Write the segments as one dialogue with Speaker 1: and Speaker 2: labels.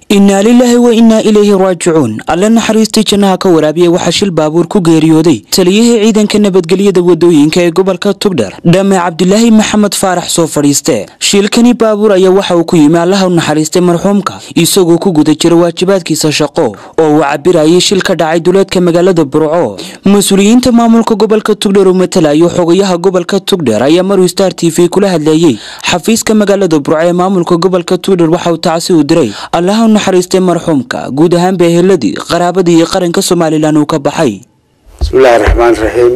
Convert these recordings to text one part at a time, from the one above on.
Speaker 1: innaa lilaahi wa innaa ilayhi raajicuun alle naxariistii jannaha ka waraabiya waxaa shil baabuur ku geeriyooday taliyihii ciidanka nabadgelyada wadooyinka ee gobolka tugdher dhame cabdilaahi maxamed faarax soo fadhiiste shilkani baabuur ayaa waxa uu ku yimi allaha u naxariistay marxuumka isagoo ku guda jira waajibaadkiisa shaqo oo uu cabirayay shil ka dhacay duleedka magaalada burco mas-uuliyiinta maamulka gobolka tugdher uu matalayo xogayaha gobolka tugdher ayaa maruu star t v kula hadleeyey xafiiska magaalada burco ee maamulka gobolka tugdher waxa uu tacsi u diray allaha u naxariistay marxuumka guud ahaanba eheladii qaraabadii iyo qaranka somalilan uu ka baxay
Speaker 2: bismillaahi raxmaan raxiim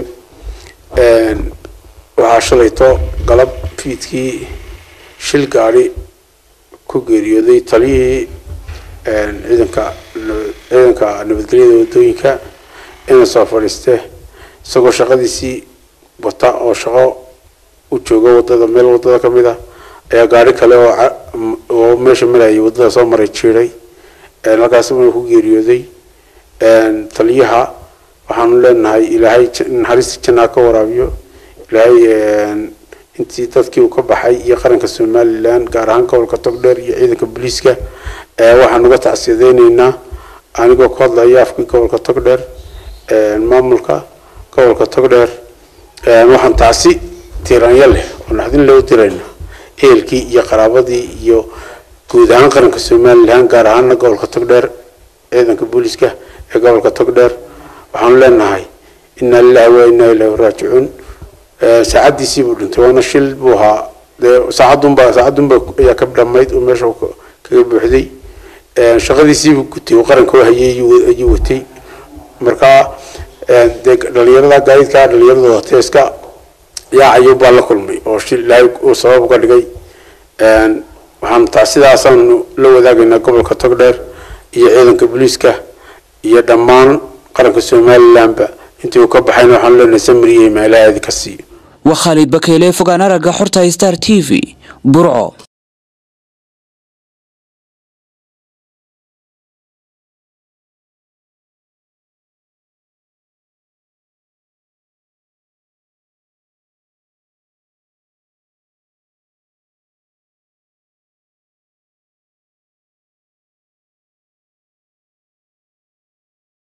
Speaker 2: waxaa shalayto galab fiidkii shil gaadhi ku geeriyooday taliyihii ciidanka ciidanka nabadgelyada wadooyinka ina soo fadhiiste isagoo shaqadiisii wata oo shaqo u jooga wadada meel wadada ka mid ah ayaa gaari kale oo meesha marayay wadada soo maray jiiray halkaas uu ku geeriyooday taliyaha waxaanu leenahay ilaahay naxariista jannaa ka waraabiyo ilaahay intii dadkii uu ka baxay iyo qaranka somalilan gaar ahaan gobolka togdheer iyo ciidanka booliiska waxaan uga tacsiyadeyneynaa anigoo ku hadlaya afkii gobolka togdheer maamulka gobolka togdheer waxaan tacsi tiiraanyo leh oo naxdin loo dirayna ehelkii iyo qaraabadii iyo guud ahaan qaranka somalilan gaar ahaana gobolka togdheer ciidanka booliiska ee gobolka togdheer waxaanu leenahay inaa lilahi wa inaa ilaahi raajicuun saacadiisii buu dhintay waana shil buu ahaa dee saacadunba saacadunba ayaa ka dhamayd oo meesha kaga buuxday shaqadiisiibuu gutay uu qaranka u hayay ayuu watay markaa dee dhalinyarada gaadiidka dhalinyarada watay iska yaacayo baa la kulmay oo shil ilaahay uu sabab uga dhigay waxaan taa sidaasaanu la wadaagaynaa gobolka togdheer iyo ciidanka booliiska iyo dhammaan qaranka somalilanba intii uu ka baxayna waxaanu leenahay samriye meelahaadi ka siiyo
Speaker 1: waa khaalid bakeyle fogaan aragga xorta star t v burco